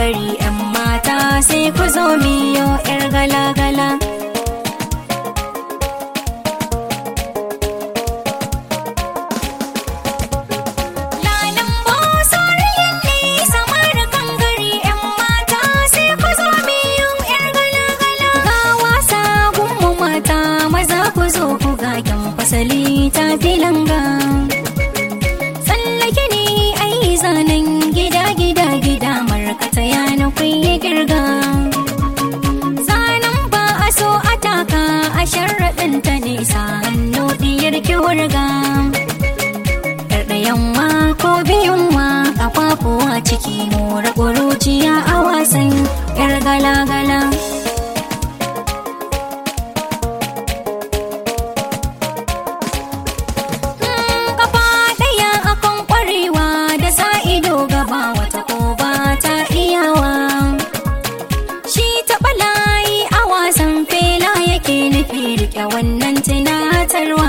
gari 'yan mata sai ku zo miyo 'yar gala-gala. Lalan bosoriyan ne samar kan gari 'yan mata sai ku zo miyo 'yar gala-gala. Ga wasa gunmu mata maza ku zo ku ga kyan fasali ta filanga. Tsallake ne ai zanen gida gida gida markata yana kuyi girga. Zanen ba a so a taka a sharaɗin ta nesa hannu diyar ki wurga. Ɗarɗayanwa ko biyunwa ƙafafuwa ciki mora ƙuruciya a wasan 'yar gala-gala. Kafa ɗaya akan ƙwarewa da sa ido gaba wata ko ba ta iyawa. Shi taɓa layi a wasan fela yake nufi riƙe wannan tunatarwa.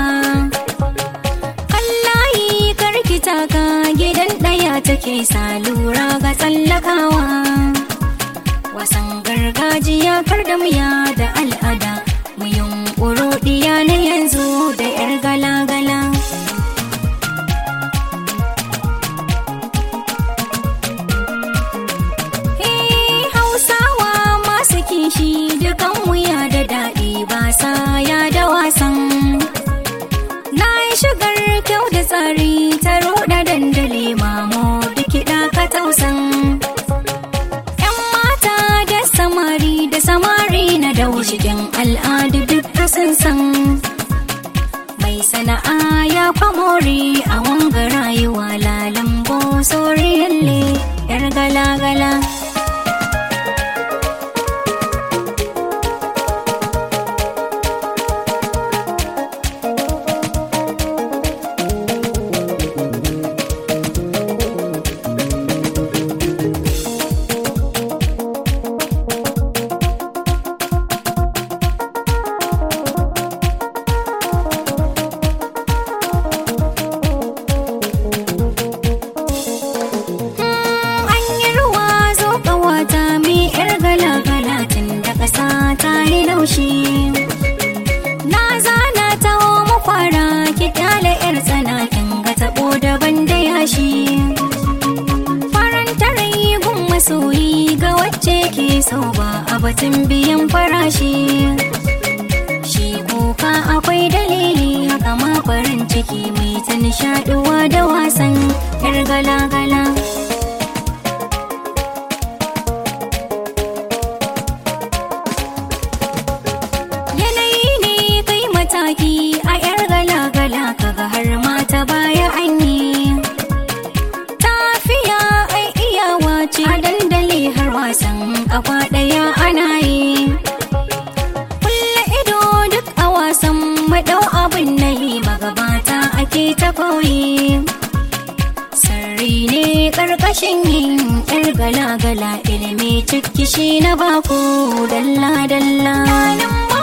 Kallayi karkita ka gidan ɗaya take sa lura ga tsallakawa. Wasan gargajiya kar da muya da al'ada, mu yunƙuro ɗiya na yanzu da 'yar gala-gala. Eh, Hausawa masu kishi dukan wuya da daɗi ba sa ya da wasan. Na yi shigar kyau da tsari ta roɗa dandali mamo da kiɗa ka tausan. ‘Yan mata da samari da samari na dau cikin al'adu duk sun san. Mai sana'a ya famori a wanga rayuwa lalambo soriyalle ‘yar gala-gala. An yi ruwa zo ƙawata mi ‘yar gala-gala tun da ƙasa ta yi laushi. Na zana ta mu kwara ki ƙyale ‘yar tsana kin ga taɓo daban da yashi. Faranta rai gun masoyi ga wacce ke so ba a batun biyan farashi. Shi kuka akwai dalili haka ma farin ciki mai ta nishaɗuwa da wasan ‘yar gala-gala. Yanayi ne kai mataki a 'yar gala-gala kaga har mata baya an yi. Tafiya ai iyawa ce a dandali har wasan kafa ɗaya ana yi. Kulle ido duk a wasan maɗau abin na yi magabata ake ta koyi. Sarri ne ƙarƙashin yin 'yar gala-gala ilimi ciki shi na baku dalla-dalla.